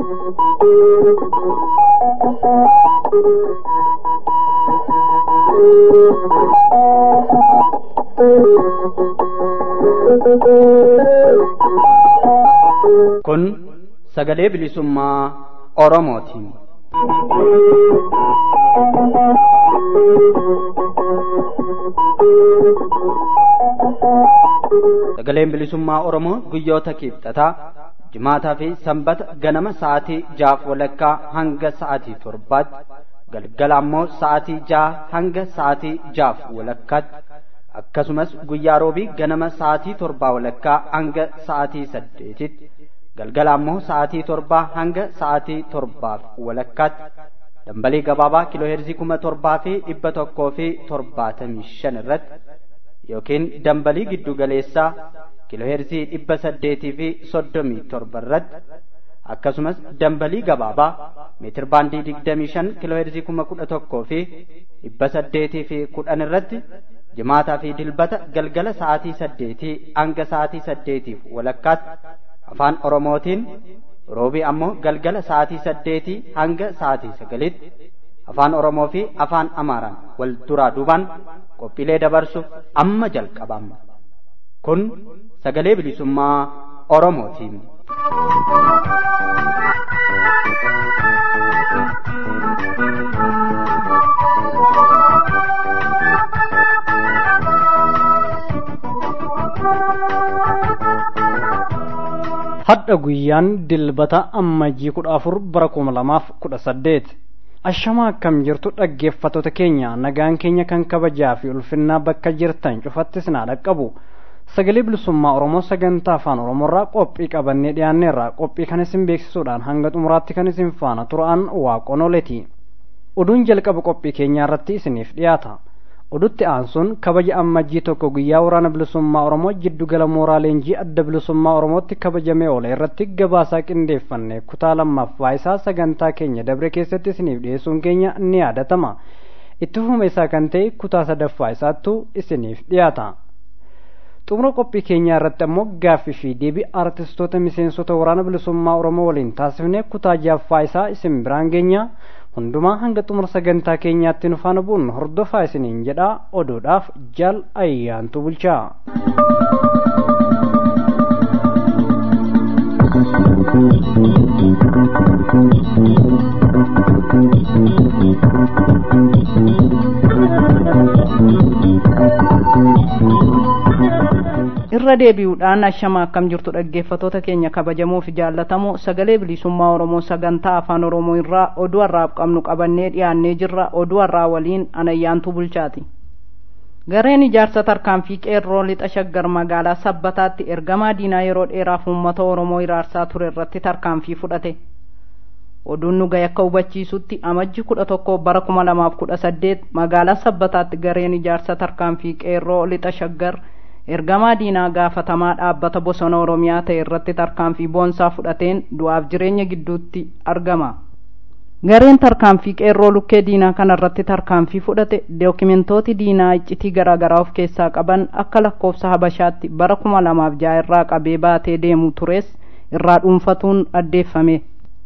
Kun sagalee bilisummaa Oromootiin. Sagaleen bilisummaa Oromoo guyyoota kibxataa jimaataa fi sanbata ganama sa'aatii jaaf walakkaa hanga sa'aatii torbaatti galgala ammoo sa'aatii jaha hanga sa'aatii jaaf walakkaatti akkasumas guyyaa roobii ganama sa'aatii torbaa walakkaa hanga sa'aatii saddeetitti galgala ammoo sa'aatii torbaa hanga sa'aatii torbaaf walakkaatti dambalii gabaabaa kiilooheerzii kuma torbaa fi dhibba tokkoo fi torbaatamii shan irratti yookiin dambalii giddu galeessaa kiilooheerzii dhibba saddeetii fi soddomii torba irratti akkasumas dambalii gabaabaa meetir baandii digdamii shan kiilooheerzii kuma kudha tokkoo fi dhibba saddeetii fi kudhan irratti jimaataa fi dilbata galgala sa'aatii saddeetii hanga sa'aatii saddeetiif walakkaatti afaan oromootiin roobii ammoo galgala sa'aatii saddeetii hanga sa'aatii sagalitti afaan oromoo fi afaan amaaraan wal duraa duubaan qophiilee dabarsuuf amma jalqabama kun sagalee bilisummaa oromootiin. hadha guyyaan dilbata ammajjii kudha afur bara kuma lamaaf kudha saddeet ashamaa akkam jirtu dhaggeeffattoota keenya nagaan keenya kan kabajaa fi ulfinnaa bakka jirtan cufattis naa dhaqqabu sagalee bilisummaa oromoo sagantaa afaan oromoorraa qophii qabannee dhiyaanneerra qophii kan isin beeksisuudhaan hanga xumuraatti kan isin faana turaan waaqonoleeti oduun jalqaba qophii keenyaa irratti isiniif dhiyaata odutti aansuun kabaja ammajjii tokko guyyaa waraana bilisummaa oromoo jiddugala mooraa leenjii adda bilisummaa oromootti kabajamee oole irratti gabaasaa qindeeffanne kutaa lammaffaa isaa sagantaa keenya dabre keessatti isiniif dhiyeessuun keenya ni yaadatama itti fufuma isaa kan ta'e kutaa sadaffaa isaattu isiniif dhiyaata xumura qophii keenyaa irratti ammoo gaaffii fi deebii artistoota miseensota waraana bilisummaa oromoo waliin taasifne kutaa jaffaa isaa isin biraan geenya hundumaa hanga xumura sagantaa keenyaatti nu faana bu'uun hordofaa isiniin jedhaa oduudhaaf jaal ayyaantu bulchaa. irra deebi'uudhaan ashama akkam jirtu dhaggeeffatoota keenya kabajamoo fi jaallatamoo sagalee bilisummaa oromoo sagantaa afaan oromoo irraa oduu har'aaf qabnu qabannee dhiyaannee jirra oduu har'aa waliin anayyaantuu bulchaati gareen ijaarsa tarkaanfii qeerroo lixa shaggar magaalaa sabbataatti ergamaa diinaa yeroo dheeraaf uummata oromoo iraarsaa ture irratti tarkaanfii fudhate oduun nu gahe akka hubachiisutti amajji kudha tokko bara kuma lamaaf kudha saddeet magaalaa sabbataatti gareen ijaarsa tarkaanfii qeerroo lixa shaggar ergamaa diinaa gaafatamaa dhaabbata bosona oromiyaa ta'e irratti tarkaanfii boonsaa fudhateen du'aaf jireenya gidduutti argama gareen tarkaanfii qeerroo lukkee diinaa kana irratti tarkaanfii fudhate dookimentooti diinaa iccitii garaagaraa of keessaa qaban akka lakkoofsa habashaatti bara kuma lamaaf ja'a irraa qabee baatee deemu tures irraa dhuunfatuun addeeffame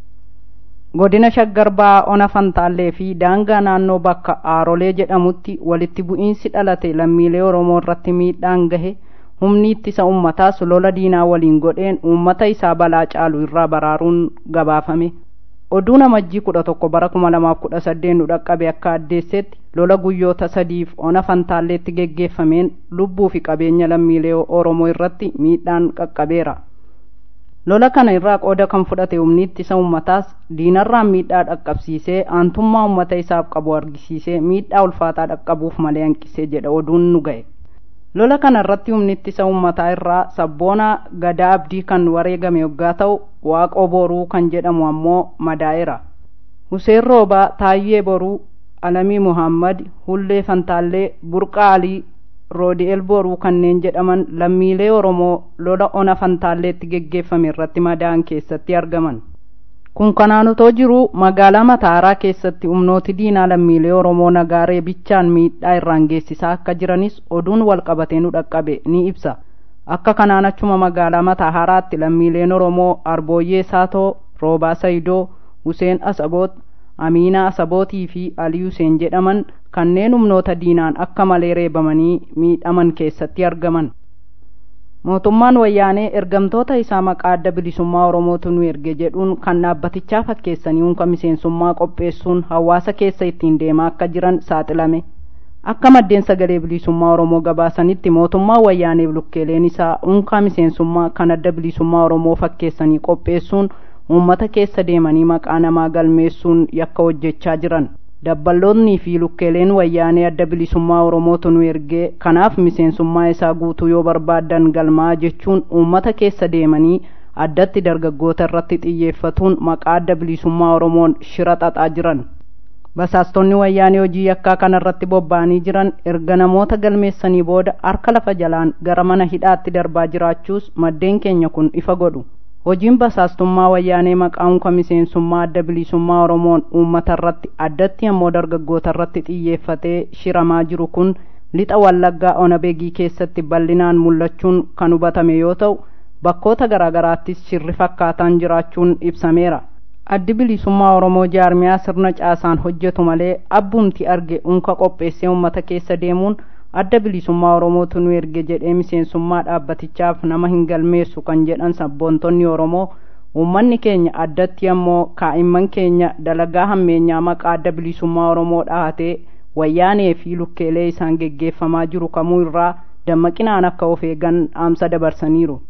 godina shaggar ba'aa ona fantaallee fi daangaa naannoo bakka aarolee jedhamutti walitti bu'iinsi dhalate lammiilee oromoo irratti miidhaan gahe humni ittisa ummataas lola diinaa waliin godheen uummata isaa balaa caalu irraa baraaruun gabaafame oduun amajjii kudha tokko bara kuma lamaaf kudha saddeet nu dhaqqabe akka addeessetti lola guyyoota sadiif ona fantaalleetti geggeeffameen lubbuu fi qabeenya lammiilee oromoo irratti miidhaan qaqqabeera lola kana irraa qooda kan fudhate humni ittisa ummataas diinarraan miidhaa dhaqqabsiisee aantummaa ummata isaaf qabu argisiisee miidhaa ulfaataa dhaqqabuuf malee hanqisee jedha oduun nu ga'e lola kana irratti humni ittisa ummataa irraa sabboonaa gadaa abdii kan wareegame yoggaa ta'u waaqoo boruu kan jedhamu ammoo madaa'eera huseen roobaa taayyee boruu alamii muhammad hullee fantaallee burqaa alii roodi'el boruu kanneen jedhaman lammiilee oromoo lola ona fantaalleetti geggeeffame irratti madaa'an keessatti argaman kun kanaan otoo jiruu magaalaa mataaraa keessatti humnooti diinaa lammiilee oromoo nagaaree bichaan miidhaa irraan geessisaa akka jiranis oduun walqabatee nu dhaqqabe ni ibsa akka kanaan achuma magaalaa mataaharaatti lammiileen oromoo arbooyyee saatoo roobaa sayidoo huseen asaboot amiinaa asabootii fi alii huseen jedhaman kanneen humnoota diinaan akka malee reebamanii miidhaman keessatti argaman mootummaan wayyaanee ergamtoota isaa maqaa adda bilisummaa oromootu nu erge jedhuun kan dhaabbatichaa fakkeessanii unka miseensummaa qopheessuun hawaasa keessa ittiin deemaa akka jiran saaxilame akka maddeen sagalee bilisummaa oromoo gabaasanitti mootummaan wayyaaneef lukkeeleen isaa unkaa miseensummaa kan adda bilisummaa oromoo fakkeessanii qopheessuun uummata keessa deemanii maqaa namaa galmeessuun yakka hojjechaa jiran dabballoonnii fi lukkeeleen wayyaanee adda bilisummaa oromootu nu ergee kanaaf miseensummaa isaa guutuu yoo barbaaddan galmaa jechuun uummata keessa deemanii addatti dargaggoota irratti xiyyeeffatuun maqaa adda bilisummaa oromoon shira xaxaa jiran basaastonni wayyaanee hojii yakkaa kanarratti bobba'anii jiran erga namoota galmeessanii booda harka lafa jalaan gara mana hidhaatti darbaa jiraachuus maddeen keenya kun ifa godhu hojiin basaastummaa wayyaanee maqaa unka miseensummaa adda bilisummaa oromoon uummata irratti addatti ammoo dargaggoota irratti xiyyeeffatee shiramaa jiru kun lixa wallaggaa onabegii keessatti bal'inaan mul'achuun kan hubatame yoo ta'u bakkoota garaagaraattis shirri fakkaataan jiraachuun ibsameera addi bilisummaa oromoo jaarmiyaa sirna caasaan hojjetu malee abbumti arge unka qopheessee uummata keessa deemuun adda bilisummaa oromootu nu erge jedhee miseensummaa dhaabbatichaaf nama hin galmeessu kan jedhan sabboontonni oromoo uummanni keenya addatti ammoo kaa'imman keenya dalagaa hammeenyaa maqaa adda bilisummaa oromoo dhahatee wayyaanee fi lukkeelee isaan geggeeffamaa jiru kamuu irraa dammaqinaan akka of eegan dhaamsa dabarsaniiru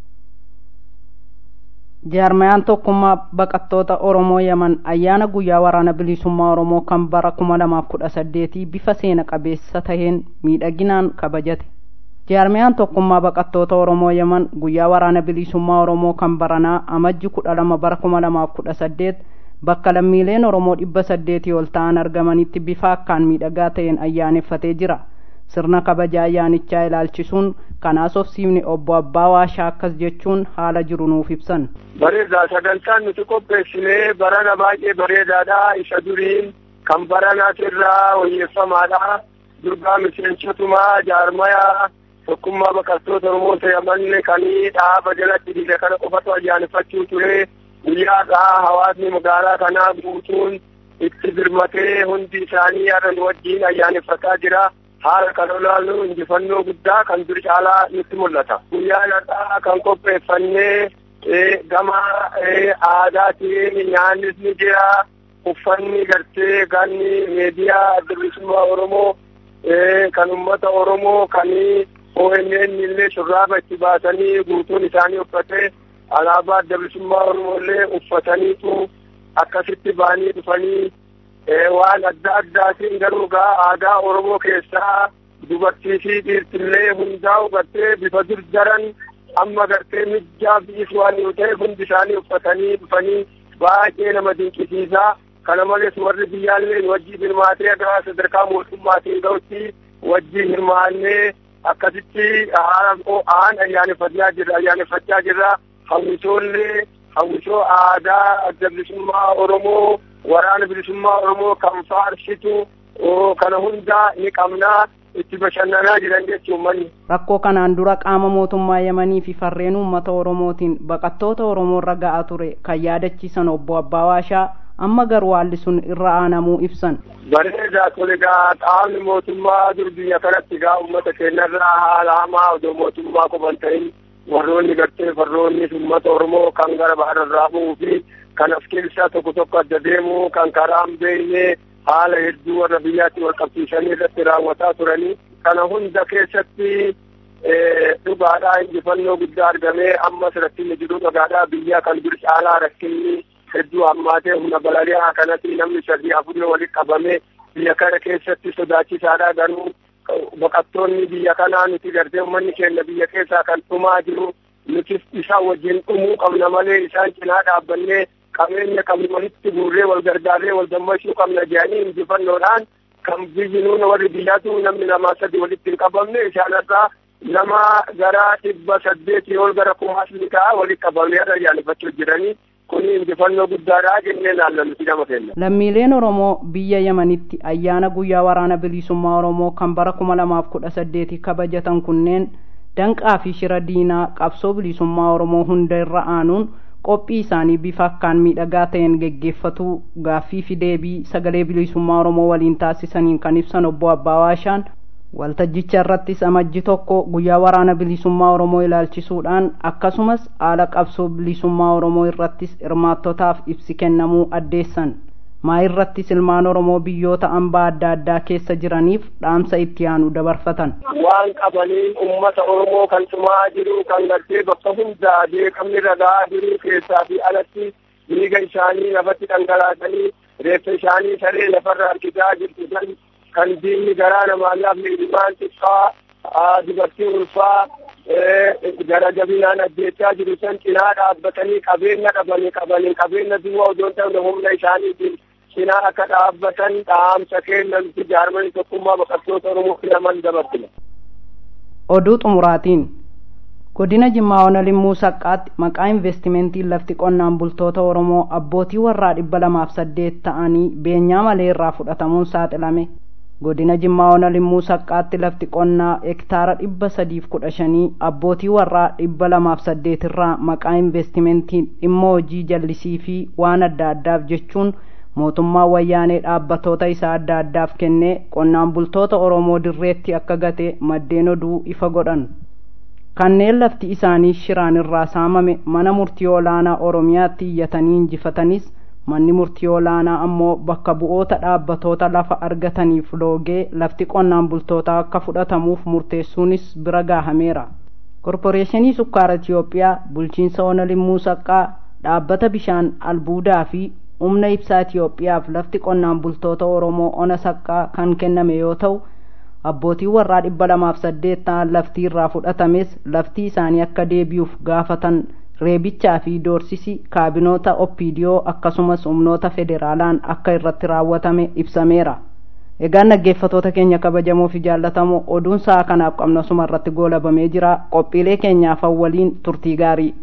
jaarmayaan tokkummaa baqattoota oromoo yaman ayyaana guyyaa waraana bilisummaa oromoo kan bara kuma lamaaf kudha saddeetii bifa seena qabeessa taheen miidhaginaan kabajate jaarmayaan tokkummaa baqattoota oromoo yaman guyyaa waraana bilisummaa oromoo kan baranaa amajji kudha lama bara kuma lamaaf kudha saddeet bakka lammiileen oromoo dhibba saddeetii ol ta'an argamanitti bifa akkaan miidhagaa ta'een ayyaaneffatee jira sirna kabaja ayyaanichaa ilaalchisuun kanaas ofsiifni obbo abbaa waashaa akkas jechuun haala jiru nuuf ibsan bareedaa sagantaan nuti qopheessinee barana baay'ee bareedaadha isa duriin kan baranaatirraa wayyeeffamaadha durgaa miseensotumaa jaarmayaa tokkummaa baqattoota oromoo ta'amanne kanii dhaaba jalatti dhiire kana qofatu ayyaaneffachuu ture guyyaadhaa hawaasni magaalaa kanaa guutuun itti birmatee hundi isaanii har'a nu wajjiin ayyaaneffataa jira haala kan olaallu injifannoo guddaa kan dur caalaa nutti mul'ata guyyaadhaa kan qopheeffannee gama aadaatiin nyaannis ni jira uffanni gartee ganni meediyaa adda bilisummaa oromoo kan ummata oromoo kan ONN illee shurraaba itti baasanii guutuun isaanii uffatee alaabaa adda bilisummaa oromoo illee uffataniitu akkasitti ba'anii dhufanii waan adda addaatiin garuu gaa aadaa oromoo keessaa dubartii fi dhiirtillee hundaa'u gartee bifa dur daran amma gartee mijjaa biis waan yoo ta'e hundi isaanii uffatanii dhufanii baay'ee nama dinqisiisaa kana malees warri biyyaallee wajjii hirmaatee aga sadarkaa mootummaatiin ga'utti wajjii hirmaannee akkasitti aan ayyaaneffachaa jirra ayyaaneffachaa jirra hawwisoollee hawwisoo aadaa adda bilisummaa oromoo waraana bilisummaa oromoo kan faarsitu kana hunda ni qabnaa itti bashannanaa jiran jechuun manni. Rakkoo kanaan dura qaama mootummaa Yamanii fi farreen uummata Oromootiin baqattoota Oromoo irra ga'aa ture kan yaadachiisan obbo Abbaa Waashaa amma garuu haalli sun irra aanamuu ibsan. Bareedaa tole gaa qaamni mootummaa dur biyya kanatti gaa uummata keenyarraa haala hamaa odoo mootummaa qoban ta'in warroonni gartee farroonnis uummata Oromoo kan gara bahararraa bu'uu fi kan as keessaa tokko tokko adda deemu kan karaa hin beekne haala hedduu warra biyyaatti wal qabsiisanii irratti raawwataa turanii kana hunda keessatti dhugaadhaa injifannoo guddaa argamee ammas rakkinni jiru dhugaadhaa biyya kan dur caalaa rakkinni hedduu hammaatee humna balali'aa kanatti namni sadii afurii walitti qabamee biyya kana keessatti sodaachisaadha garuu baqattoonni biyya kanaa nuti gartee uummanni keenya biyya keessaa kan dhumaa jiru nuti isaan wajjin dhumuu qabna malee isaan cinaa dhaabbannee qabeenya qabnu walitti guurree wal gargaarree wal dammaqsuu qabna jedhanii injifannoodhaan kan biyyi nuuna warri biyyaatu namni lamaa sadi walitti hin qabamne isaanirraa nama gara dhibba saddeetii ol gara kumaasni ta'a walitti qabamee irra ayyaaneffachuu jiranii kun injifannoo guddaadha jennee naallannuti nama keenya. Lammiileen Oromoo biyya Yamanitti ayyaana guyyaa waraana bilisummaa Oromoo kan bara kuma lamaaf kudha saddeeti kabajatan kunneen danqaa fi shira diinaa qabsoo bilisummaa Oromoo hunda irra aanuun qophii isaanii bifa akkaan miidhagaa ta'een geggeeffatuu gaaffii fi deebii sagalee bilisummaa oromoo waliin taasisaniin kan ibsan obbo Abbaawaashaan waltajjicha irrattis amajji tokko guyyaa waraana bilisummaa oromoo ilaalchisuudhaan akkasumas haala qabsoo bilisummaa oromoo irrattis hirmaattotaaf ibsi kennamuu addeessan maa irrattis ilmaan oromoo biyyoota hambaa adda addaa keessa jiraniif dhaamsa itti aanu dabarfatan waan qabanii ummata oromoo kan tumaa jiru kan gartee bakka hundaa beekamni ragaa jiru keessaa fi alatti dhiiga isaanii lafatti dhangalaasanii reeffa isaanii saree lafarra harkisaa jirtu san kan diinni garaa namaa laafne ilmaan xiqqaa dubartii ulfaa gara jabinaan ajjeechaa jiru san cinaa dhaabbatanii qabeenya dhabanii qabanii qabeenya duwwaa odoo ta'u humna isaaniitiin cinaa akka dhaabbatan dhaamsa kennanti jaarmanii tokkummaa baqattoota oromoo filaman dabarsina. oduu xumuraatiin godina jimmaa ona limmuu saqqaatti maqaa investimentiin lafti qonnaan bultoota oromoo abbootii warraa dhibba lamaaf saddeet ta'anii beenyaa malee irraa fudhatamuun saaxilame godina jimmaa ona limmuu saqqaatti lafti qonnaa hektaara dhibba sadiif kudha shanii abbootii warraa dhibba lamaaf saddeet irraa maqaa investimentiin dhimma hojii jallisii fi waan adda addaaf jechuun mootummaa wayyaanee dhaabbatoota isaa adda addaaf kennee qonnaan bultoota oromoo dirreetti akka gate maddeen oduu ifa godhan kanneen lafti isaanii shiraan irraa saamame mana murtii olaanaa oromiyaatti iyyatanii injifatanis manni murtii olaanaa ammoo bakka bu'oota dhaabbatoota lafa argataniif loogee lafti qonnaan bultootaa akka fudhatamuuf murteessuunis bira gaahameera korporeeshinii sukkaara itiyoophiyaa bulchiinsa ona limmuu saqqaa dhaabbata bishaan albuudaa fi humna ibsaa itiyoophiyaaf lafti qonnaan bultoota oromoo ona saqqaa kan kenname yoo ta'u abbootii warraa dhibba lamaaf saddeet ta'an laftii irraa fudhatames laftii isaanii akka deebi'uuf gaafatan reebichaa fi doorsisi kaabinoota oppiidiyoo akkasumas humnoota federaalaan akka irratti raawwatame ibsameera egaan dhaggeeffatoota keenya kabajamoo fi jaallatamoo oduun sa'a kanaaf qabnu asuma irratti goolabamee jira qophiilee keenyaaf waliin turtii gaarii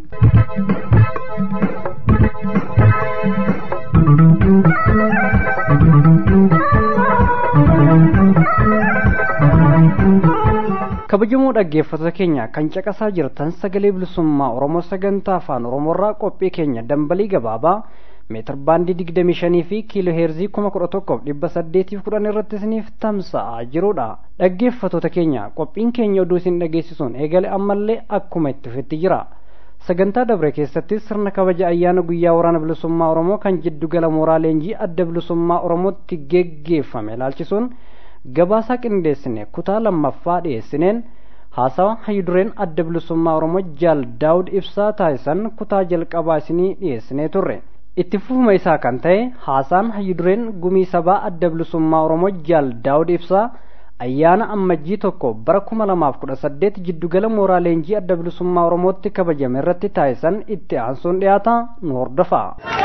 kabajamoo dhaggeeffattoota keenya kan caqasaa jirtan sagalee bilisummaa oromoo sagantaa afaan oromoorraa qophii keenya dambalii gabaabaa meetir baandii digdamii shanii fi kiiloo heerzii kuma kudha tokkoof dhibba saddeetiif kudhan irratti isiniif tamsa'aa jirudha dhaggeeffattoota keenya qophiin keenya oduu isin dhageessisuun eegale ammallee akkuma itti fufetti jira sagantaa dabre keessatti sirna kabaja ayyaana guyyaa waraana bilisummaa oromoo kan jiddugala mooraa leenjii adda bilisummaa oromootti geggeeffame ilaalchisuun gabaasaa qindeessine kutaa lammaffaa dhiyeessineen haasawa hayyudureen adda bilisummaa oromoo jaal daawud ibsaa taasisan kutaa jalqabaa isinii dhiyeessinee turre itti fufuma isaa kan ta'e haasaan hayyudureen gumii sabaa adda bilisummaa oromoo jaal daawud ibsaa ayyaana ammajjii tokko bara kuma lamaaf kudha saddeet jiddugala mooraa leenjii adda bilisummaa oromootti kabajame irratti taasisan itti aansuun dhiyaata nu hordofa.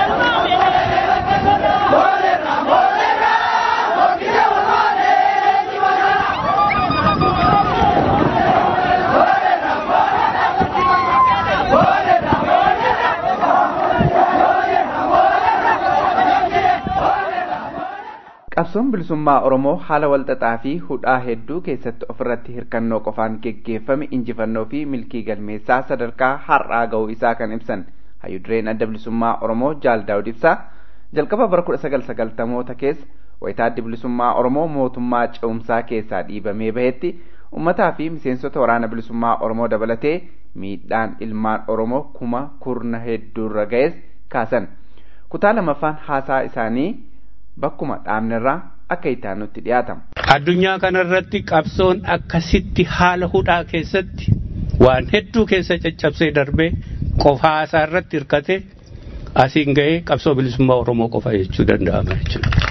qabsoon bilisummaa oromoo haala walxaxaa fi hudhaa hedduu keessatti ofirratti hirkannoo qofaan geggeeffame injifannoo fi milkii galmeessaa sadarkaa har'aa ga'uu isaa kan ibsan hayyudureen adda bilisummaa oromoo jaal daawud ibsaa jalqaba bara kudha sagal sagaltamoota keessa wayitaa adda bilisummaa oromoo mootummaa ce'umsaa keessaa dhiibamee bahetti ummataa fi miseensota waraana bilisummaa oromoo dabalatee miidhaan ilmaan oromoo kuma kurna hedduurra ga'es kaasan kutaa lamaffaan haasaa isaanii bakkuma dhaabnerraa akka ittaanutti dhiyaatama. Addunyaa kanarratti qabsoon akkasitti haala hudhaa keessatti waan hedduu keessa caccabsee darbee qofaa isaa irratti hirkate asiin ga'ee qabsoo bilisummaa Oromoo qofa jechuu danda'ama jechuudha.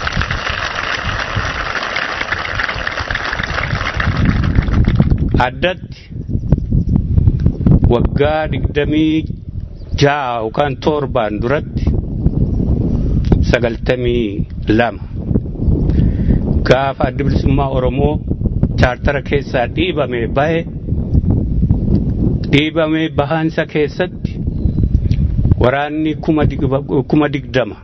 Addatti waggaa digdamii ja'a yookaan torbaan duratti sagaltamii lama gaafa adda bilisummaa Oromoo chaartara keessaa dhiibame bahe dhiibame bahaansa keessatti waraanni kuma digdama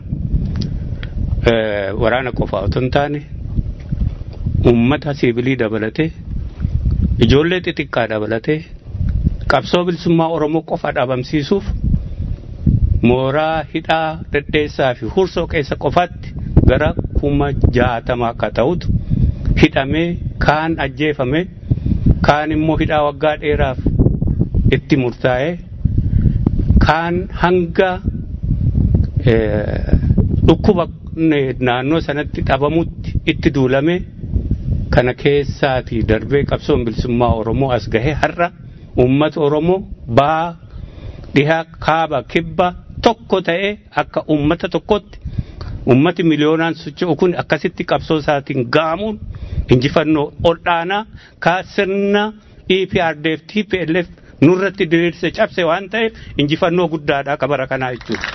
waraana qofaa otoo hin taane ummata siivilii dabalatee ijoollee xixiqqaa dabalatee qabsoo bilisummaa Oromoo qofa dhabamsiisuuf mooraa hidhaa dhedheessaa fi hursoo keessa qofatti gara kuma jaatama akka ta'utu hidhamee kaan ajjeefame kaan immoo hidhaa waggaa dheeraaf itti murtaa'e kaan hanga dhukkuba naannoo sanatti dhabamutti itti duulame kana keessaatii darbee qabsoon bilisummaa Oromoo as gahe har'a uummata Oromoo baha dhihaa kaaba kibba tokko ta'ee akka uummata tokkotti uummati miliyoonaan socho'u kun akkasitti qabsoo isaatiin ga'amuun injifannoo olaanaa kaa sirna EPRDF TPLF nurratti diriirse cabse waan ta'eef injifannoo guddaadha kabara kanaa jechuudha.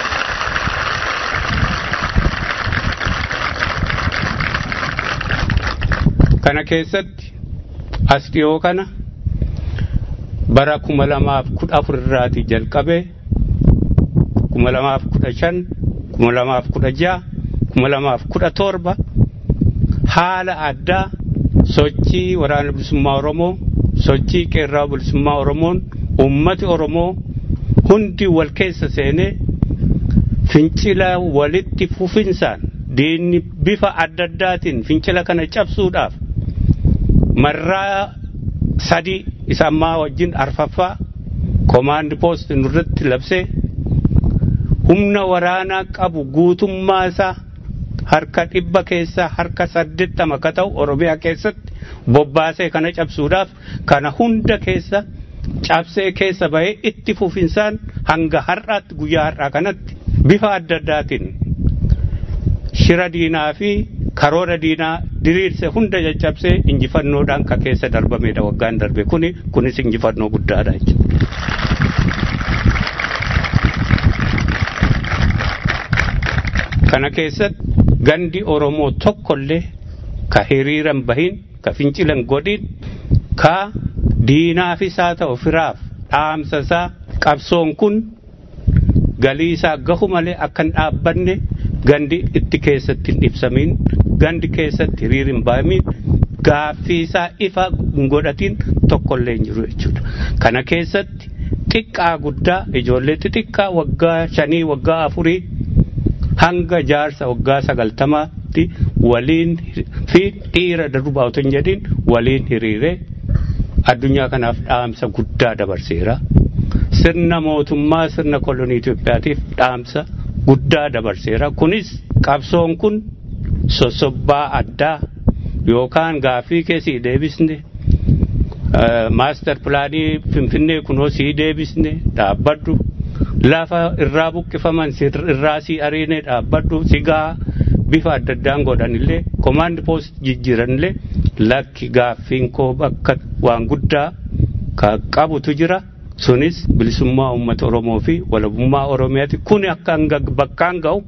Kana keessatti as dhiyoo kana bara kuma lamaaf kudha afur irraatii jalqabee kuma lamaaf kudha shan kuma lamaaf kudha ja'a kuma lamaaf kudha torba haala addaa sochii waraana bilisummaa Oromoo sochii qeerraa bilisummaa Oromoon uummati Oromoo hundi wal keessa seenee fincila walitti fufinsaan diinni bifa adda addaatiin fincila kana cabsuudhaaf marraa sadii isa ammaa wajjin arfaffaa koomaandi poost nurratti labsee humna waraanaa qabu guutummaa isaa harka dhibba keessaa harka saddeettama akka ta'u oromiyaa keessatti bobbaasee kana cabsuudhaaf kana hunda keessa cabsee keessa bahee itti fufinsaan hanga har'aatti guyyaa har'aa kanatti bifa adda addaatiin shira diinaa fi karoora diinaa diriirse hunda caccabsee injifannoodhaan ka keessa darbamedha waggaan darbe kuni kunis injifannoo guddaadha jechuudha. Kana keessatti gandi Oromoo tokkollee ka hiriiran bahin ka fincilan godhin ka diinaafis haa ta'u firaaf dhaamsa isaa qabsoon kun galii isaa gahu malee akka hin dhaabbanne gandi itti keessatti hin ibsamiin gandi keessatti hiriir hin bahamin gaaffii isaa ifa hin godhatin tokkollee hin jiru jechuudha. Kana keessatti xiqqaa guddaa ijoollee xixiqqaa waggaa shanii waggaa afurii hanga jaarsa waggaa sagaltamaatti waliin fi dhiira darbaa otoo hin jedhin waliin hiriiree addunyaa kanaaf dhaamsa guddaa dabarseera. Sirna mootummaa sirna kolonii Itoophiyaatiif dhaamsa guddaa dabarseera. Kunis qabsoon kun sossobbaa addaa yookaan gaaffii keessi deebisne maastar pilaanii finfinnee kunoo sii deebisne dhaabbadhu lafa irraa buqqifaman irraa sii ariine dhaabbadhu sigaa bifa adda addaan godhanillee komaandi poost jijjiiranillee lakki gaaffiin koo bakka waan guddaa ka qabutu jira. sunis bilisummaa uummata Oromoo fi walabummaa Oromiyaati. Kun akka bakkaan ga'u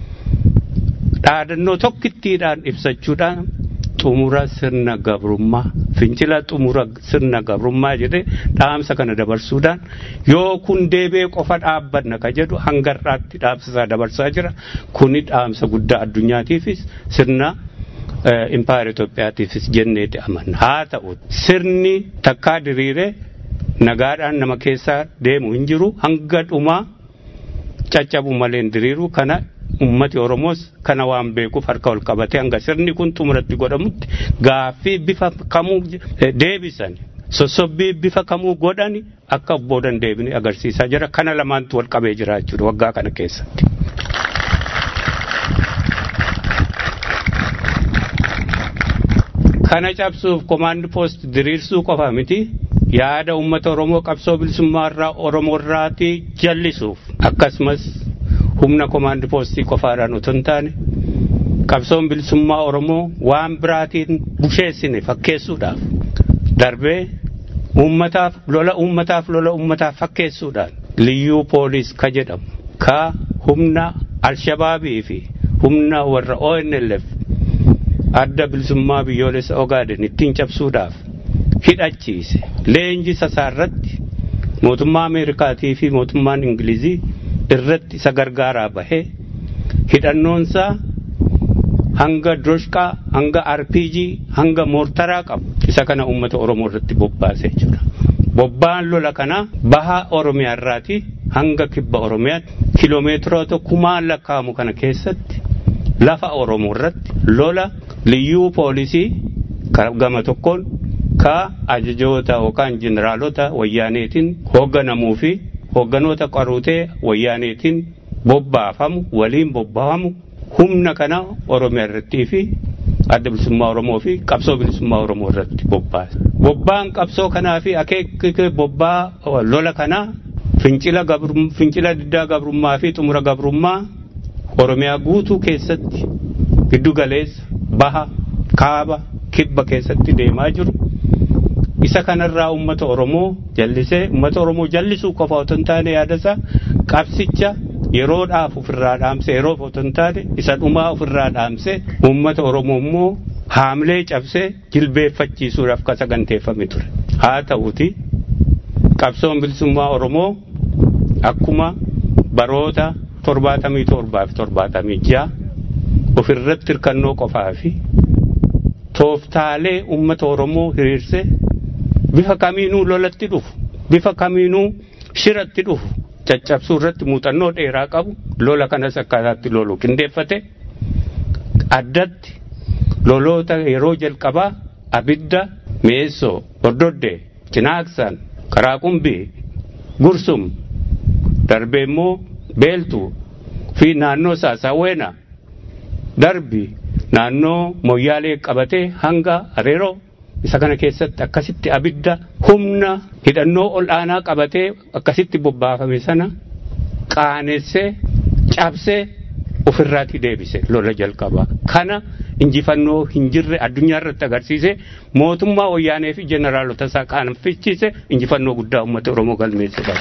dhaadannoo tokkittiidhaan ibsachuudhaan xumura sirna gabrummaa fincila xumura sirna gabrummaa jedhee dhaamsa kana dabarsuudhaan yoo kun deebee qofa dhaabbanna ka jedhu hangarraatti dhaamsa dabarsaa jira. Kuni dhaamsa guddaa addunyaatiifis sirna impaayera Itoophiyaatiifis jenneeti amanna. Haa ta'u sirni takkaa diriiree nagaadhaan nama keessaa deemu hin jiru hanga dhumaa caccabu malee hin diriiru kana ummati Oromoos kana waan beekuuf harka ol qabatee hanga sirni kun xumuratti godhamutti gaaffii bifa kamuu deebisan sossobbii bifa kamuu godhani akka boodan deebine agarsiisaa jira kana lamaantu wal qabee jira jechuudha waggaa kana keessatti. Kana cabsuuf komaandi poost diriirsuu qofa miti yaada uummata Oromoo qabsoo bilisummaa irraa Oromoo irraatii jallisuuf akkasumas humna komaandi poostii qofaadhaan otoo hin taane qabsoon bilisummaa Oromoo waan biraatiin busheessine fakkeessuudhaaf darbee uummataaf lola uummataaf lola uummataaf fakkeessuudhaan liyyuu poolis ka jedhamu ka humna alshabaabii fi humna warra ONLF adda bilisummaa biyyoolessa Ogaaden ittiin cabsuudhaaf hidhachiise leenji sasaarratti mootummaa Ameerikaatii fi mootummaan Ingilizii irratti isa gargaaraa bahee hidhannoonsaa hanga droshqaa hanga RPG hanga moortaraa qabu isa kana uummata Oromoo irratti bobbaase jechuudha. Bobbaan lola kana baha Oromiyaa irraati hanga kibba oromiyaatti kiloomeetiroota kumaan lakkaa'amu kana keessatti lafa oromoo irratti lola liyyuu poolisii gama tokkoon ka ajajoota yookaan jeneraalota wayyaaneetiin hoogganamuu fi hoogganoota qaruutee wayyaaneetiin bobbaafamu waliin bobbaafamu humna kana oromiyaa irrattii fi adda bilisummaa oromoo fi qabsoo bilisummaa oromoo irratti bobbaase. Bobbaan qabsoo kanaa fi akeekni bobbaa lola kanaa fincila fincila diddaa gabrummaa fi xumura gabrummaa oromiyaa guutuu keessatti giddu galeessa baha kaaba kibba keessatti deemaa jiru. Isa kanarraa uummata Oromoo jallisee uummata Oromoo jallisuu qofa otoo hin taane yaadasaa qabsicha yeroodhaaf ofirraa dhaamse yeroof otoo hin taane isa dhumaa ofirraa dhaamse uummata Oromoo immoo haamlee cabsee jilbeeffachiisuudhaaf ka saganteeffame ture. Haa ta'uti qabsoon bilisummaa Oromoo akkuma baroota torbaatamii torbaa fi torbaatamii ja'a ofirratti hirkannoo qofaa fi tooftaalee uummata Oromoo hiriirsee bifa kamiinuu lolatti dhufu bifa kamiinuu shiratti dhufu caccabsuu irratti muuxannoo dheeraa qabu lola kanas akkaataatti lolu qindeeffate addatti loloota yeroo jalqabaa abidda meessoo hordoddee cinaaqsan qaraaqumbii gursum darbee immoo beeltuu fi naannoo saasaawweena darbi naannoo moyyaalee qabatee hanga areeroo isa kana keessatti akkasitti abidda humna hidhannoo ol aanaa qabatee akkasitti bobbaafame sana qaanessee cabsee ofirraatti deebise lola jalqabaa kana injifannoo hin jirre addunyaa irratti agarsiise mootummaa wayyaanee fi jeneraalota isaa qaanfichiise injifannoo guddaa uummata oromoo galmeesse qaba.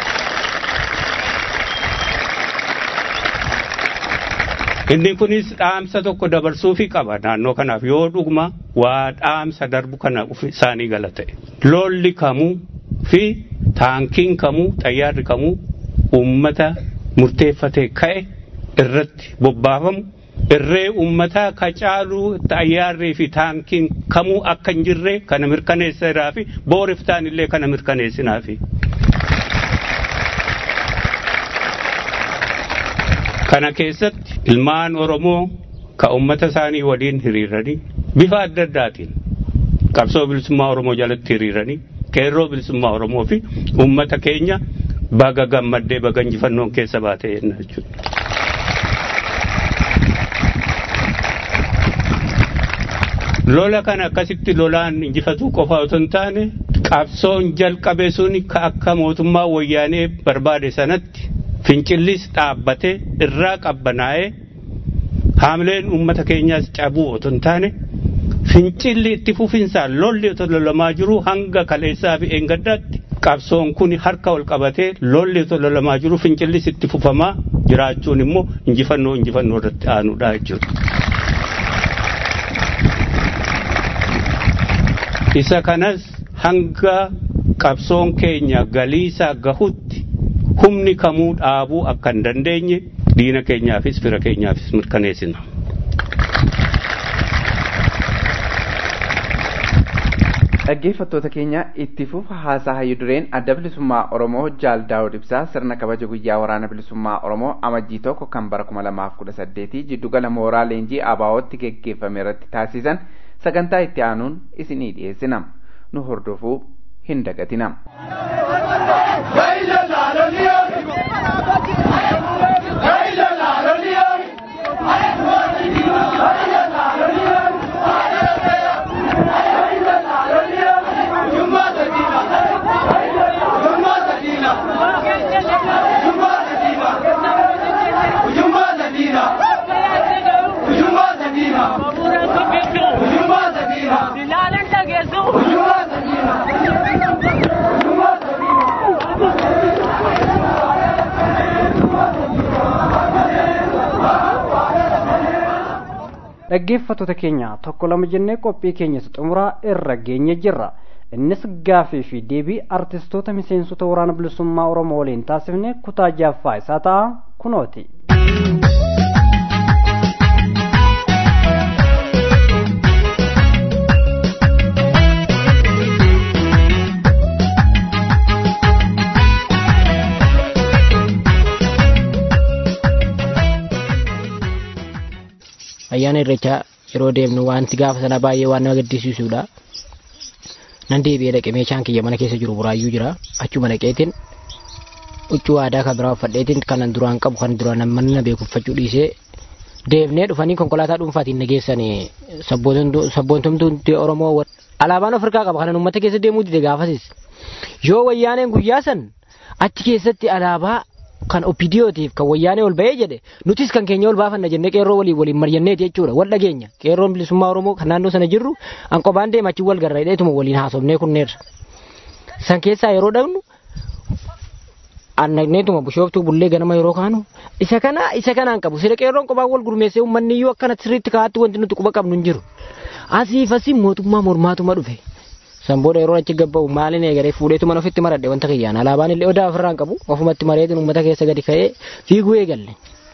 Inni kunis dhaamsa tokko dabarsuufi qaba naannoo kanaaf yoo dhuguma waa dhaamsa darbu kana isaanii gala ta'e. Lolli kamuu fi taankiin kamuu xayyaarri kamuu uummata murteeffatee ka'e irratti bobbaafamu irree uummataa ka caaluu xayyaarrii fi taankiin kamuu akka hin jirre kana mirkaneesseeraa fi booriftaan illee kana mirkaneessinaafi. Kana keessatti ilmaan Oromoo ka uummata isaanii waliin hiriiranii bifa adda addaatiin qabsoo bilisummaa Oromoo jalatti hiriiranii qeerroo bilisummaa Oromoo fi uummata keenya baga gammaddee baga injifannoon keessa baate jenna jechuudha. Lola kana akkasitti lolaan injifatuu qofa otoo hin taane qabsoon jalqabe sun ka akka mootummaa wayyaanee barbaade sanatti fincillis dhaabbatee irraa qabbanaa'ee haamleen uummata keenyaas cabuu otoo hin taane fincilli itti fufinsaan lolli otoo lolamaa jiru hanga kaleessaa fi eengaddaatti qabsoon kun harka ol qabatee lolli otoo lolamaa jiru fincillis itti fufamaa jiraachuun immoo injifannoo injifannoo irratti aanuudha jechuudha. Isa kanas hanga qabsoon keenya galiisaa gahutti humni kamuu dhaabuu akka hin dandeenye diina keenyaafis fira keenyaafis mirkaneessina. dhaggeeffattoota keenya itti fufa haasaa hayyu dureen adda bilisummaa oromoo jaal daawud ibsaa sirna kabaja guyyaa waraana bilisummaa oromoo amajjii tokko kan bara kuma lamaaf kudha saddeetii jiddugala mooraa leenjii abaawootti geggeeffame irratti taasisan sagantaa itti aanuun isinii dhiyeessina nu hordofuu hin dagatina. dhaggeeffattoota keenya tokko lama jennee qophii keenyas xumuraa irra geenye jirra innis gaafii fi deebii artistoota miseensota waraana bilisummaa oromoo waliin taasifne kutaa jaaffaa isaa ta'a kunooti. ayyaana irreechaa yeroo deemnu wanti gaafa sana baay'ee waan nama gaddisiisudha. Nan deebi'ee dhaqe meeshaan kiyya mana keessa jiru buraayyuu jira achuma dhaqeetiin huccuu aadaa kan biraa uffadheetiin kanan duraan qabu kan duraan namni na beeku uffachuu dhiisee deemnee dhufanii konkolaataa dhuunfaatiin na geessanii sabboontumtuu Oromoo alaabaan Afrikaa qaba kanan uummata keessa deemuu dide gaafasis yoo wayyaaneen guyyaa san achi keessatti alaabaa kan opidiyootiif kan wayyaanee ol ba'ee jedhe nutis kan keenya ol baafanna jennee qeerroo waliin waliin marjanneeti jechuudha wal dhageenya qeerroon bilisummaa Oromoo kan naannoo sana jirru hanqobaan deema achi wal garra hidheetuma waliin haasofnee kunneerra san keessaa yeroo dhaqnu annagneetuma bushooftuu bullee ganama yeroo kaanu isa kana isa kanaan qabu sida qeerroon qophaa wal gurmeessee uummanni iyyuu akkana sirriitti kaa'atti wanti nuti quba qabnu hin jiru asiif asii mootummaa mormaatuma dhufe san booda yeroo achi gabba'u maaliin eegalee fuudheetu mana ofitti maradhe wanta kiyyaan alaabaan illee odaa ofirraan qabu ofumatti mareetiin uummata keessa gadi ka'ee fiiguu eegalle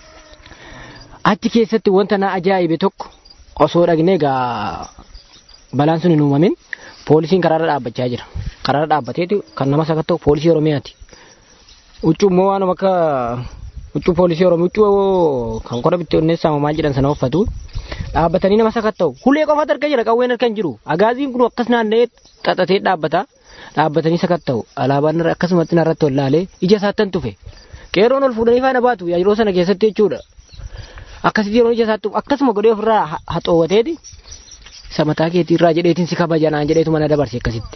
achi keessatti wanta na ajaa'ibe tokko osoo dhagnee gaa balaan sun hin uumamin poolisiin karaarra dhaabbachaa jira karaarra dhaabbateeti kan nama sakatta'u poolisii oromiyaati huccuu immoo waan akka huccuu poolisii oromoo huccuu kan qora bitti onneessaa maal jedhan sana uffatu dhaabbatanii nama sakatta'u hulee qofatu arga jira qawween harka hin jiru agaaziin kun akkas naanna'ee xaxatee dhaabbata dhaabbatanii sakatta'u alaabaan akkasumatti narratti ol laalee ija isaattan tufe qeerroon ol fuudhanii faana baatu yeroo sana keessatti jechuudha akkasitti yeroo ija isaatti akkasuma godhee ofirraa haxoowwateeti isa mataa keetii irraa jedheetiin si kabajanaan jedheetu mana dabarse akkasitti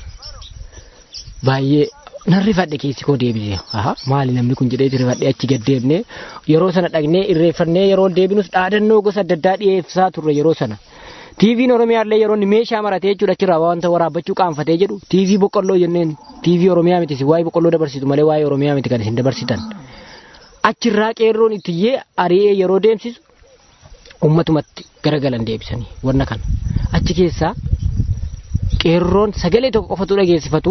baay'ee nan rifadhe keessi koo deebise aha maali namni kun jedhee rifadhe achi gad deebne yeroo sana dhaqnee irreeffannee yeroo deebinus dhaadannoo gosa adda addaa dhiyeessaa turre yeroo sana tiiviin oromiyaallee yeroo inni meeshaa maratee jechuudha achirraa wanta waraabbachuu qaanfatee jedhu tiivii boqqolloo jenneen tiivii oromiyaa miti si waa'ee boqqolloo dabarsitu malee waa'ee oromiyaa miti kan isin dabarsitan achirraa qeerroon ittiyyee ari'ee yeroo deemsisu ummatumatti garagalan deebisanii wanna kana achi keessaa qeerroon sagalee tokko qofatu dhageessifatu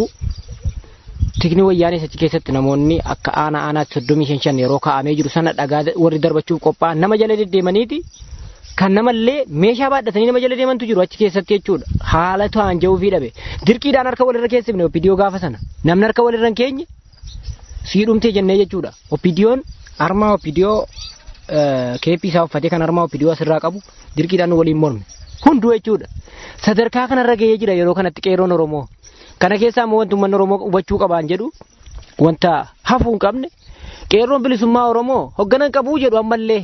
tikni wayyaanis achi keessatti namoonni akka aanaa aanaatti soddomii shan shan yeroo kaa'amee jiru sana dhagaa warri darbachuuf qophaa'an nama jala deddeemaniiti kan namallee meeshaa baadhatanii nama jala deemantu jiru achi keessatti jechuudha haala ta'an ja'uu fi dhabe dirqiidhaan harka walirra keessifne opidiyoo gaafa sana namni harka walirra hin keenye sii dhumtee jennee jechuudha opidiyoon armaa opidiyoo keeppii isaa uffatee kan armaa opidiyoo asirraa qabu dirqiidhaan waliin morme hunduu jechuudha sadarkaa kanarra gahee jira yeroo kanatti qeerroon oromoo kana keessaa immoo wanti uummanni oromoo hubachuu qabaan jedhu wanta hafuu hin qabne qeerroon bilisummaa oromoo hogganan qabuu jedhu ammallee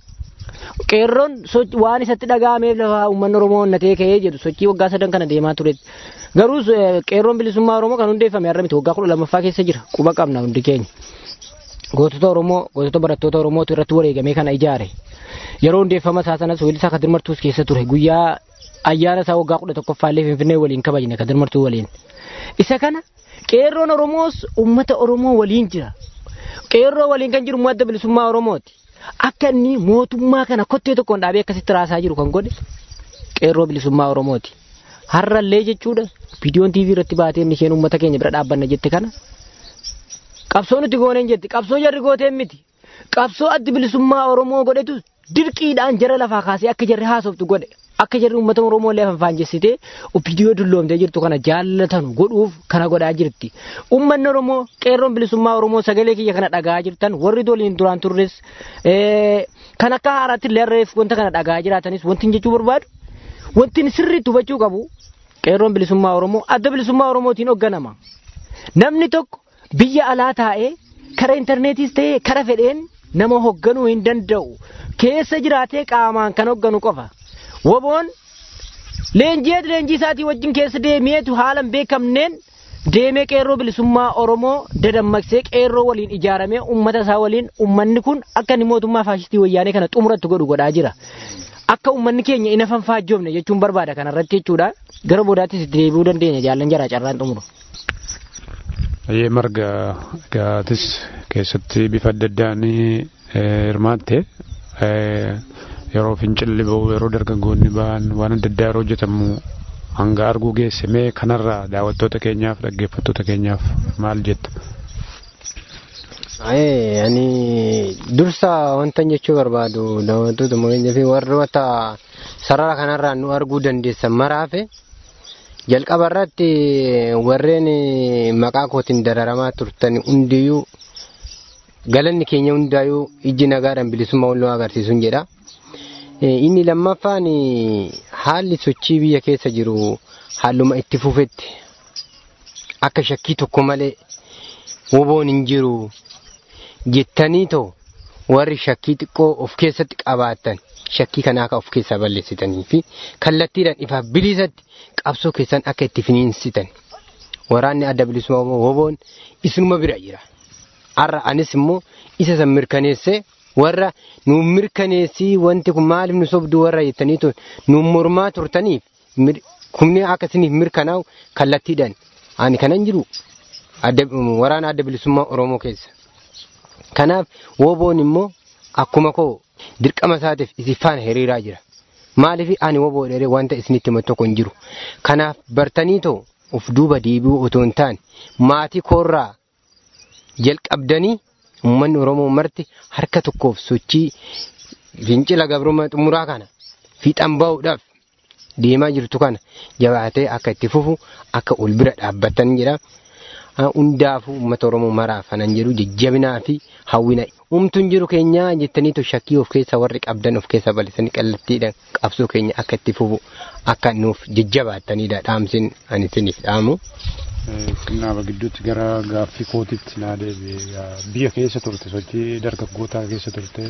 qeerroon waan isatti dhaga'ameef lafa uummanni oromoo onnatee ka'ee jedhu sochii waggaa sadan kana deemaa ture garuu qeerroon bilisummaa oromoo kan hundeeffame har'a miti waggaa kudha lammaffaa keessa jira quba qabna hundi keenya gootota oromoo gootota barattoota oromootu irratti wareegamee kana ijaare yeroo hundeeffama isaa sanas weellisaa kadir martuus keessa ture guyyaa ayyaana isaa waggaa kudha tokkoffaallee finfinnee waliin kabajne kadir martuu waliin isa kana qeerroon oromoos ummata oromoo waliin jira qeerroo waliin kan jiru madda bilisummaa oromooti akka inni mootummaa kana kottee tokkoon dhaabee akkasitti raasaa jiru kan godhe qeerroo bilisummaa oromooti har'allee jechuudha viidiyoon tiivii irratti baatee inni isheen ummata keenya bira dhaabbanna jette kana qabsoo nuti gooneen jetti qabsoo jarri gooteen miti qabsoo addi bilisummaa oromoo godhetu dirqiidhaan jara lafaa kaasee akka jarri haasoftu godhe akka jarri uummata oromoo illee afaan jessitee viidiyoo dulloomtee jirtu kana jaallatanu godhuuf kana godhaa jirti uummanni oromoo qeerroon bilisummaa oromoo sagalee kiyya kana dhagaa jirtan warri doliin duraan turres kan akka haaraatti illee harreef wanta kana dhagaa jiraatanis wanti jechuu barbaadu wanti sirriitti hubachuu qabu qeerroon bilisummaa oromoo adda bilisummaa oromootiin hoogganama namni tokko biyya alaa taa'ee kara intarneetiis ta'ee kara fedheen nama hoogganuu hin danda'u keessa jiraatee qaamaan kan hoogganu qofa. Woboon leenjii leenjii isaatii wajjin keessa deemeetu haala hin beekamneen deemee qeerroo bilisummaa Oromoo dadammaqsee qeerroo waliin ijaaramee uummata isaa waliin uummanni kun akka inni mootummaa faashistii wayyaanee kana xumuratti godhu godhaa jira. Akka uummanni keenya ina fanfaajjoofne jechuun barbaada kanarratti jechuudha. Gara boodaattis itti deebi'uu dandeenya jaallan jaraa carraan xumuru. Ayyee marga gaatis keessatti bifa adda addaan hirmaatte yeroo fincilli ba'u yeroo dargaggoonni ba'an waan adda addaa yeroo hojjetamu hanga arguu geessimee kanarraa daawwattoota keenyaaf dhaggeeffattoota keenyaaf maal jetta? Ani dursa wanta jechuu barbaadu daawwattoota mootummaa fi warroota sarara kanarraa nu arguu dandeessan maraafe jalqaba irratti warreen maqaa kootiin dararamaa turtan hundiyyuu galanni keenya hundaayyuu ijji nagaadhaan bilisummaa wal agarsiisuun jedha. Inni lammaffaan haalli sochii biyya keessa jiru haaluma itti fufetti akka shakkii tokko malee woboon hin jiru jettanii too warri shakkii xiqqoo of keessatti qabaatan shakkii kanaa akka of keessaa balleessitanii fi kallattiidhaan ifaaf bilisatti qabsoo keessan akka itti finiinsitan waraanni adda bilisummaa woboon isinuma bira jira. Har'a anis immoo isa san mirkaneessee warra nu mirkaneessii wanti kun maaliif nu sobduu warra jettanii tun nu mormaa turtaniif kumni akka isiniif mirkanaa'u kallattiidhaan ani kanan jiru waraana adda bilisummaa Oromoo keessa. Kanaaf woboon immoo akkuma koo dirqama isaatiif isin faana hiriiraa jira. Maaliif ani woboo dheeree wanta isinitti himatu tokko hin jiru. Kanaaf bartanii too of duuba deebi'uu otoo hin taane maatii koorraa jalqabdanii uummanni Oromoo marti harka tokkoof sochii fincila gabrummaa xumuraa kana fiixan bahuudhaaf deemaa jirtu kana jabaatee akka itti fufu akka ol bira dhaabbatan jedha. hundaafuu uummata Oromoo maraaf kanan jedhu jajjabinaa fi hawwina. Umtuun jiru keenya jettanii shakkii of keessa warri qabdan of keessa bal'isanii kallattiidhaan qabsoo keenya akka itti fufu akka nuuf jajjabaatanidha dhaamsin ani isiniif dhaamu. Kanaaf gidduutti gara gaaffii kootiitti naa deebi'e biyya keessa turte sochii dargaggootaa keessa turte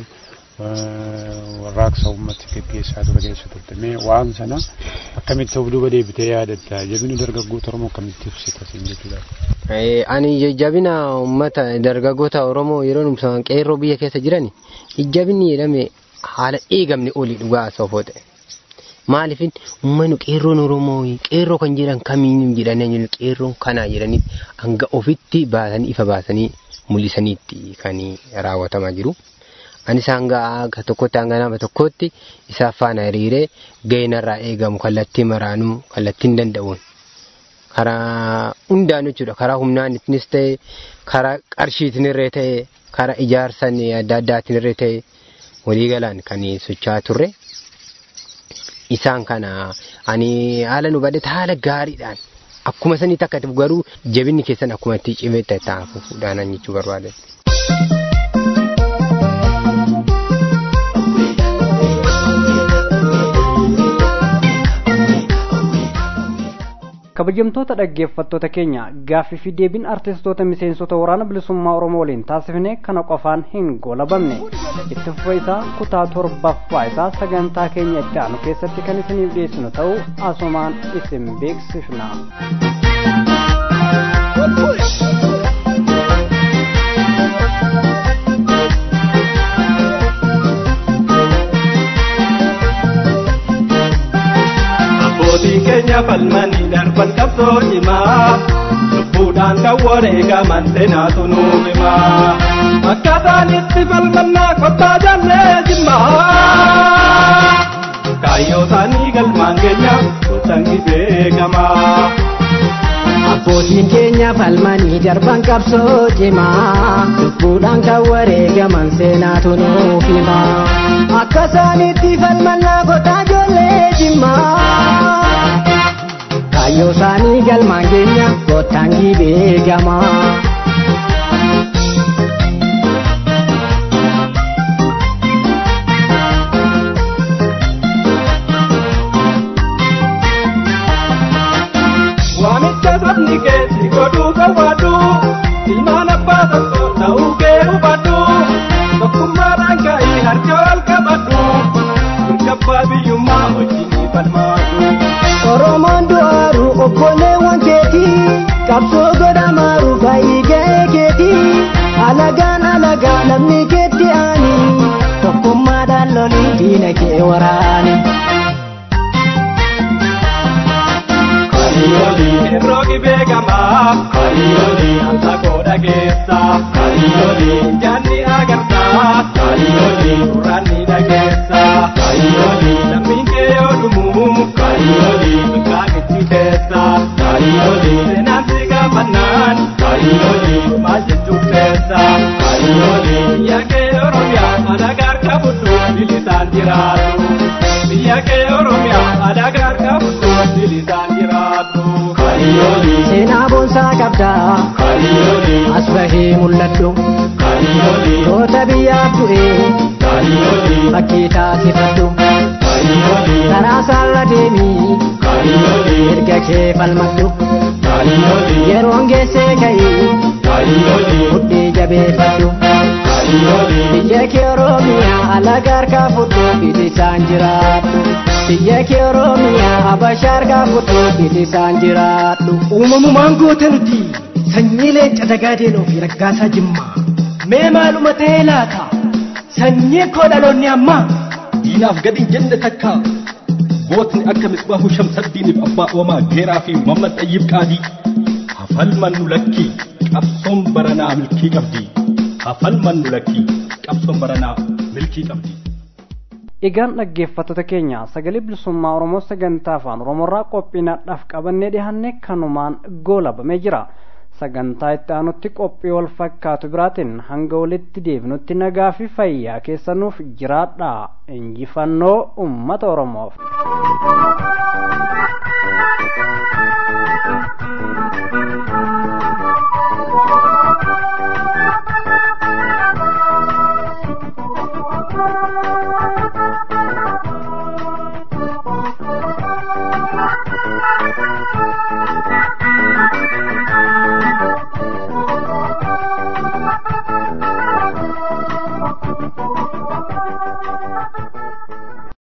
warraaqsa uummatti gaggeessaa ture keessa turte mee waan sana akkamitti of duuba deebitee yaadatta jabina dargaggoota Oromoo akkamitti ibsita siin jechuudha. Ani jabina uummata dargaggoota Oromoo yeroo nuti qeerroo biyya keessa jiran jabinni jedhame haala eegamne olii dhugaa soofoo ta'e. Maaliifin uummanni qeerroon Oromoo qeerroo kan jedhan kamiin jedhanii qeerroon kanaa jedhanii hanga ofitti baasanii ifa baasanii mul'isaniitti kan raawwatamaa jiru. Anis hanga akka tokkotti hanga nama tokkotti isaaf faana hiriiree ga'inarraa eegamu kallattii maraanuu kallattiin danda'uun karaa hundaan jechuudha karaa humnaanittis ta'e karaa qarshiitinirree ta'e karaa ijaarsan adda addaatinirree ta'e waliigalaan kan socho'aa turre. Isaan kana ani haala nu badhate haala gaariidhaan akkuma sanitti akka garuu jabinni keessan akkuma itti cimee ta'afuudhaan jechuu barbaade. kabajamtoota dhaggeeffattoota keenya gaaffii fi deebiin artistoota miseensota waraana bilisummaa oromoo waliin taasifne kana qofaan hin goolabamne itti fufa isaa kutaa torbaffaa isaa sagantaa keenya itti aanu keessatti kan isiniif dhiyeessinu ta'uu asumaan isin beeksifna. abbootiin keenya falmanii darban qabsoo cimaa lubbuudhaan kan wareegaman seenaatu nuuf himaa akkaataan itti falmannaa kottaa jaallee jimmaa kaayyoo isaanii galmaan keenya gosangi beekamaa. Abbootiin keenya falmanii darban qabsoo cimaa lubbuudhaan kan wareegaman seenaatu nuuf himaa akka isaaniitti falmannaa kottaa ijoollee jimmaa kaayyoo isaanii galmaan keenya kottaan beekamaa. Waamicha sabni keessi godhuu qabaadhu ilmaan abbaa tokko ta'uu kee hubadhu tokkummaadhaan ka'ii harka wal qabadhu mirgabbaa biyyummaa wajjin falmaadhu. Oromoon du'aaru obboleewwan keetii qabsoo godhamaaru baay'ee ga'ee keetii alagaan alagaa lammii keetti aani tokkummaadhaan lolii diina kee waraani. Kariyooli roogi beekamaa kariyooli anta koodha keessa kariyooli jaanni agartaa kariyooli durraanni dhageessa kariyooli lammiin kee yoo dhumu kariyooli bakka gidduu keessa kariyooli seenaan si gaafannaan kariyooli maal jechuuf keessa kariyooli biyya kee oromiyaa alagaa harka fudhu bilisaan jiraatu biyya kee oromiyaa alagaa harka fudhu bilisaan jiraatu. Seenaa boonsaa qabdaa as bahee mul'adhu goota biyyaaf du'ee fakkii taasifadhu karaa saala deemii erga kee falmadhu yeroon geessee ka'ii mudhii jabeeffadhu biyya kee oromiyaa alaga harkaa fudhu bilisaan jiraadhu biyya kee oromiyaa habashaa harkaa fudhu bilisaan jiraadhu. uumamumaan goote nuti sanyii leenca dagaadeenoo fi raggaasaa jimmaa mee maaluma ta'ee laata sanyii koo dhaloonni ammaa diinaaf gadi hin jenne takka gootni akka misbaahu shamsaddiiniif abbaa oomaa geeraa fi muhammad xayyib qaadii hafalman nu lakki qabsoon baranaa milkii qabdi hafalman nu lakki qabsoon baranaa milkii qabdi. Egaan dhaggeeffattoota keenya sagalee bilisummaa Oromoo sagantaa afaan Oromoorraa qophiinaadhaaf qabannee dhiyaanne kanumaan goolabamee jira. Sagantaa itti aanutti qophii wal fakkaatu biraatiin hanga walitti deebinutti nagaa fi fayyaa keessanuuf jiraadha. Injifannoo uummata Oromoof.